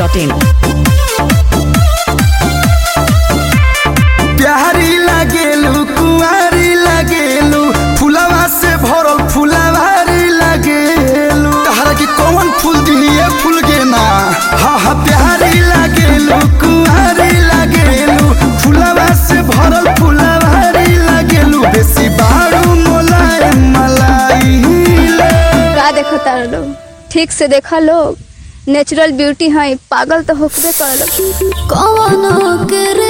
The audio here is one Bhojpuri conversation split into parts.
masti.in. प्यारी लागेलू कुंवारी लागेलू फुलवा से भरल फुलवारी लागेलू तहरा के कौन फूल दिए फूल के ना हा हा प्यारी लागेलू कुंवारी लागेलू फुलवा से भरल फुलवारी लागेलू बेसी बारू मोलाई मलाई ले का देखो तारा लोग ठीक से देखा लोग नेचुरल ब्यूटी है पागल तो होकबे कर कवनो करे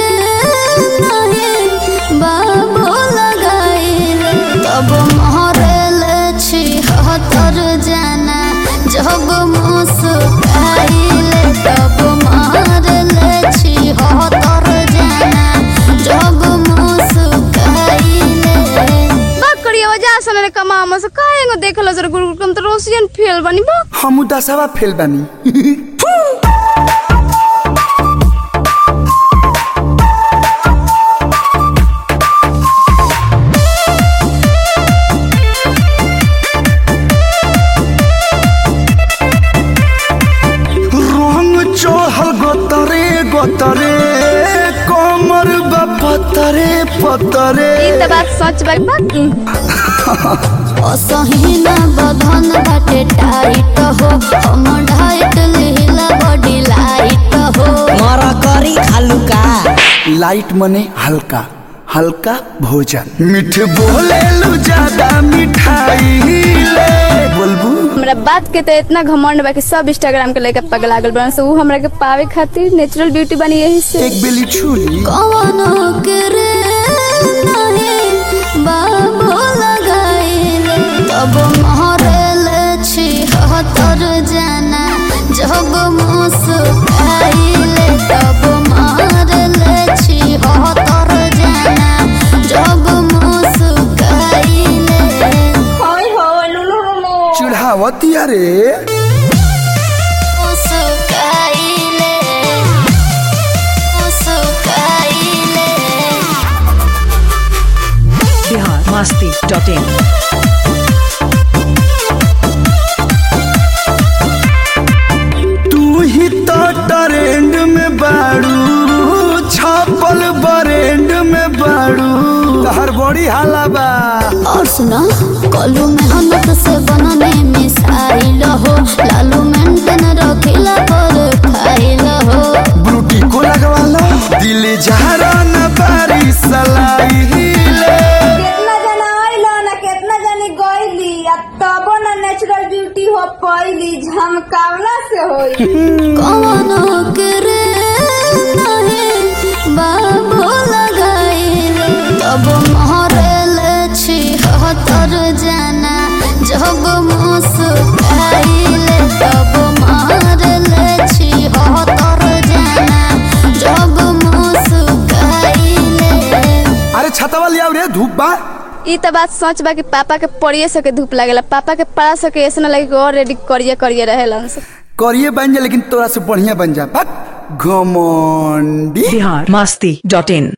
नहीं बाबो लगाइल तब महरल छी हतर जाना जब मुस्काइल तब महरल छी हतर जाना जब मुस्काइल बात करिए वजह से ने कमा हम से काहेंगो देखलो सर गुरु कम तो रोशियन फेल बनी बा हम दसवा फेल बानी रंग चढ़ल गोतरे गोतरे कमर बा पतरे पतरे ई त बात सच बा बात असहिना बधन बाटे टाइट हो हम ढाइट लीला बॉडी लाइट हो मर करी खालू का लाइट मने हल्का हल्का भोजन मीठ बोले लू ज्यादा मिठाई ले बोलबू हमरा बात के तो इतना घमंड बा कि सब इंस्टाग्राम के लेके पगला गल बन से ऊ हमरा के पावे खातिर नेचुरल ब्यूटी बनी यही से एक बेली छुरी कवनो करे नहीं बाबो लगाइल तब महरल छी हतर जाना जब मुस्काइल तब महरल छी हतर जाना जब मुस्काइल चढ़ावती अरे मुस्काइले मुस्काइले बिहार masti.in. तू ही तो ट्रेंड में बाड़ू छापल बरेंड में बाड़ू तहर बड़ी हाला बा और सुना कलू मेहनत से बनने मिसाइल हो लालू मेंटेन रखिला पर खाइल हो ब्रूटी को लगवाला दिल जहरा न बारी सलाई ले केतना जना आइलो ना केतना जनी गइली आ तबो ना नेचुरल ब्यूटी हो पइली झमकावला से होई कवनो करे नहीं बाबो लगाइल तब महरल छी हतर जाना जब मुस्काइल तब महरल छी हतर जाना जब मुस्काइल अरे छतवा लिया रे धूप बा ई त बात सच बा कि पापा के पड़िए सके धूप लागेला पापा के पड़ा सके ऐसा ना लगे कि और रेडी करिए करिए रहेला से करिए बन जा लेकिन तोरा से बढ़िया बन जा बक घमंडी बिहार masti.in.